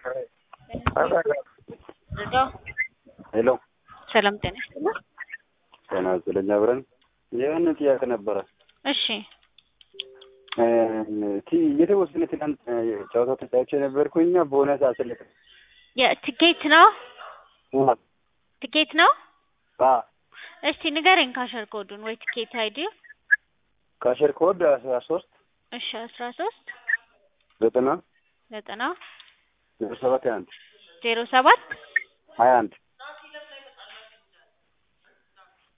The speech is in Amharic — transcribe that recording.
ሄሎ ሰላም ጤና ይስጥልኝ። ጤና ይስጥልኝ። አብረን የሆነ ጥያቄ ነበረ። እሺ ቲ የተወሰነ ትናንት ጨዋታ ተጫውቼ ነበርኩኝ ቦነስ አስልክ የትኬት ነው ትኬት ነው። እስቲ ንገረኝ ካሸር ኮዱን ወይ ትኬት አይዲ። ካሸር ኮድ አስራ ሶስት እሺ አስራ ሶስት ዘጠና ዘጠና ዜሮ ሰባት ሀያ አንድ ዜሮ ሰባት ሀያ አንድ